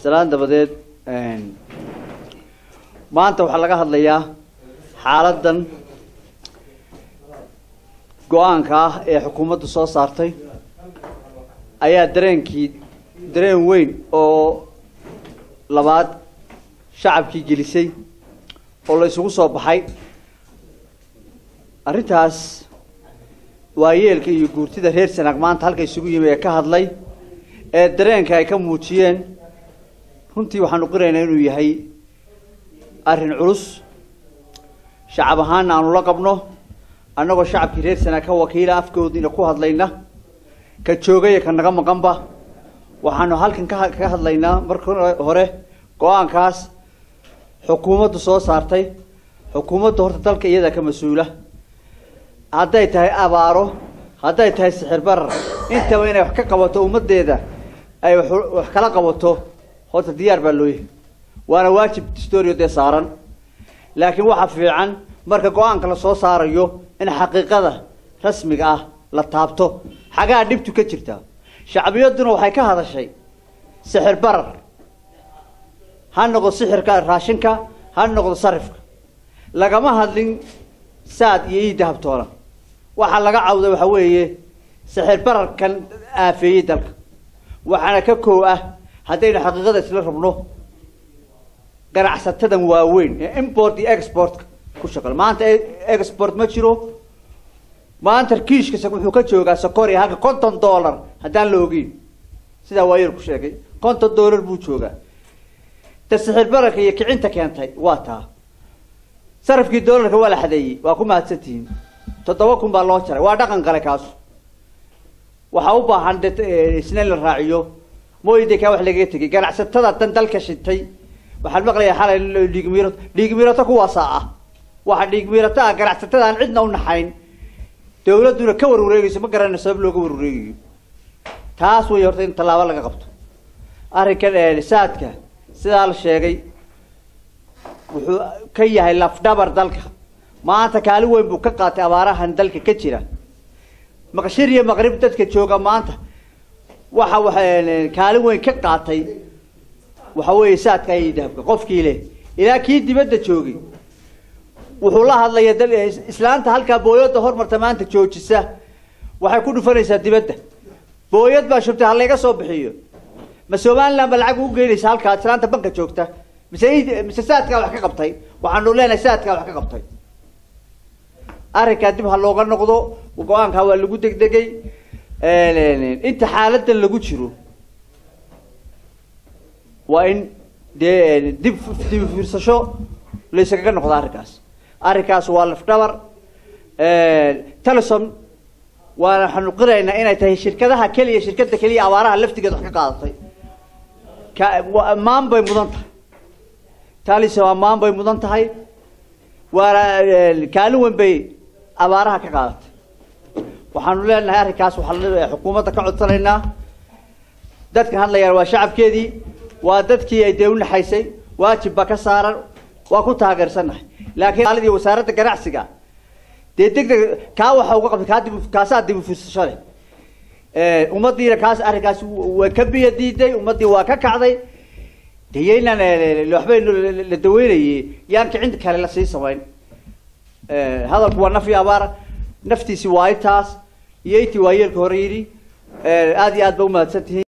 salaan dabadeed maanta waxaa laga hadlayaa xaaladan go-aanka ah ee xukuumaddu soo saartay ayaa dareenkii dareen weyn oo labaad shacabkii gelisay oo la isugu soo baxay arrintaas waayeelka iyo guurtida reer sanaag maanta halka isugu yimi ee ka hadlay ee dareenka ay ka muujiyeen runtii waxaanu qiraynaa inuu yahay arrin culus shacab ahaana aanu la qabno annagoo shacabkii reer sanaag ka wakiila afkoodiina ku hadlayna ka joogaya ka naga maqanba waxaanu halkan ka kaga hadlaynaa marka hore go-aankaas xukuumaddu soo saartay xukuumaddu horta dalka iyadaa ka mas-uula hadday tahay abaaro hadday tahay sixir barar intaba inay wax ka qabato ummaddeeda ay wax kala qabato horta diyaar baa loo yahay waana waajib storio dee saaran laakiin waxa fiican marka go-aanka lasoo saarayo in xaqiiqada rasmiga ah la taabto xagaa dhibtu ka jirtaa shacbiyadduna waxay ka hadashay sixir barar ha noqdo sixirka raashinka ha noqdo sarifka lagama hadlin saad iyo ii dahabtoona waxaa laga cawday waxa weeye sixir bararkan aafeeyey dalka waxaana ka koow ah haddaynu xaqiiqada isla rabno ganacsatadan waaweyn ee import iyo exportka ku shaqal maanta export ma jiro maanta kiishkasa wuxuu ka joogaa sokoria halka konton dollar haddaan la ogeyn sidaa waayar ku sheegay konton dollar buu joogaa ta sixir bararka iyo kicinta keentay waa taa sarafkii dollarka waa la xadeeyey waa ku mahadsantihiin toddoba kun baa loo jaray waa dhaqan gale kaasu waxaa u baahan de isna in la raaciyo mooyde kaa wax lagaga tegay ganacsatada dan dalka shintay waxaan maqlayaa xalay dhiigmiiro dhiigmiirato kuwaasaa ah waxa dhiigmiirato ah ganacsatada aan cidna u naxayn dawladduna ka warwareegayso ma garanayno sabab looga warwareegayo taas way horta in tallaabo laga qabto arrinkan saadka sidaa la sheegay wuxuu ka yahay lafdhabar dalka maanta kaalin weyn buu ka qaatay abaarahan dalka ka jira maqshir iyo maqrib dadka jooga maanta waxa wa kaalin weyn ka qaatay waxa weeye saadka iyo dahabka qofkii leh ilaa kii dibadda joogay wuxuu la hadlaya dal islaanta halkaa booyadda hormarta maanta joojisa waxay ku dhufanaysaa dibadda booyad baa shubtay ha layga soo bixiyo ma somaliland ba lacag ugu geynaysa halkaa islaanta banka joogta mise mise saadkaa wax ka qabtay waxaanu leenahay saadkaa wax ka qabtay arrinkaa dib ha looga noqdo go-aankaa waa lagu degdegay inta xaaladan lagu jiro waa in dee dib dib fiirsasho layskaga noqdo arrinkaas arrinkaas waa lafdhabar telesom waana waxaanu qiraynaa inay tahay shirkadaha keliya shirkada keliya abaaraha laftigeed wax ka qaadatay ka ammaan bay mudan tahay talisa ammaan bay mudan tahay waana kaalin weyn bay abaaraha ka qaadatay waxaanu leenahay arrinkaas waxaa xukuumadda ka codsanaynaa dadkan hadlayaan waa shacabkeedii waa dadkii ay dee unaxaysay waajib ba ka saaran waa ku taageersannahay laakiin aalidii wasaaradda ganacsiga dee deg deg kaa waxa uga qabtay kaa dib kaasaa dib ufiirsasho leh ummaddiina kaas arrinkaas waa ka biyo diiday ummaddii waa ka kacday de yaynaan waxbaynu la daweynayey yaan kicin kale la sii samayn hadalku waa naf iyo abaara naftiisi waa intaas iyo intii waayeelka hore yidhi aada iyo aad ba umahadsan tihiin